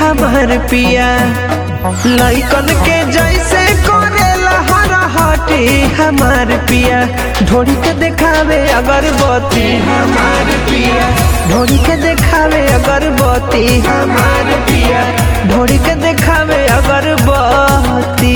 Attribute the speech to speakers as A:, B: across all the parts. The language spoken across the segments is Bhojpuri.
A: हमार पिया लइकन के जैसे करेला हर हटी हमार पिया ढोड़ी के देखावे अगरबत्ती हमार पिया ढोड़ी के देखावे अगरबत्ती हमार पिया ढोड़ी के देखावे अगरबत्ती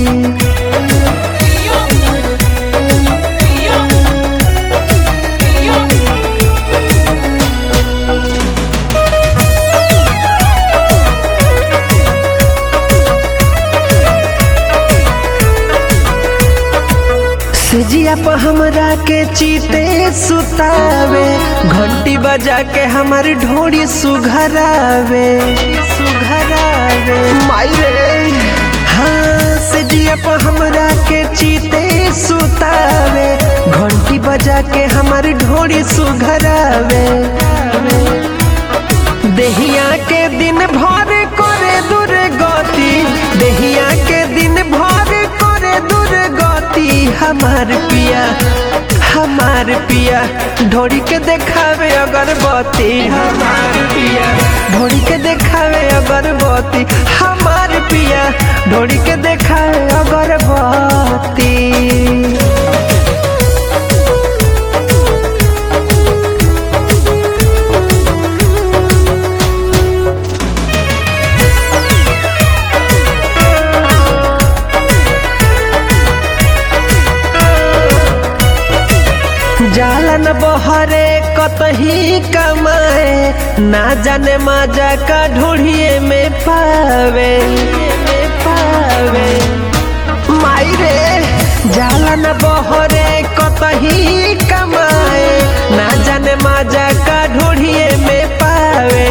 A: सिजिया पर हमरा के चीते सुतावे घंटी बजा के हमार ढोड़ी सुघरावे सुघरावे माई रे हाँ सिजिया पर हमरा के चीते सुतावे घंटी बजा के हमार ढोड़ी सुघरावे देहिया के दिन भर करे दुर्गति देहिया के दिन भर करे दुर्गति हमार पिया हमार पिया ढोड़ी के देखावे अगरबत्ती हमार पिया ढोड़ी के देखावे अगरबत्ती हमार पिया ढोड़ी के देखावे अगरबत्ती जालन बहरे कतही कमाए ना जाने मजा का ढूढ़िए में पावे में पावे माई रे जालन बहरे कतही कमाए ना जाने मजा का ढूढ़िए में पावे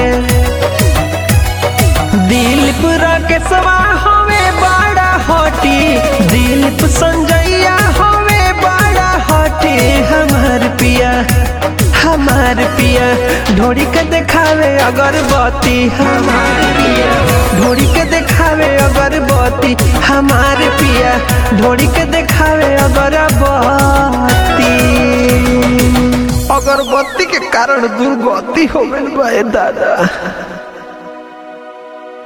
A: दिलीप राकेशवा हवे बड़ा हटी दिलीप संजैया हवे बड़ा हटी हमार पिया हमार पिया ढोड़ी के देखावे अगरबत्ती हमार पिया ढोड़ी के देखावे अगरबत्ती हमार पिया ढोड़ी के देखावे अगरबत्ती अगरबत्ती के कारण दुर्गति हो गइल बा ए दादा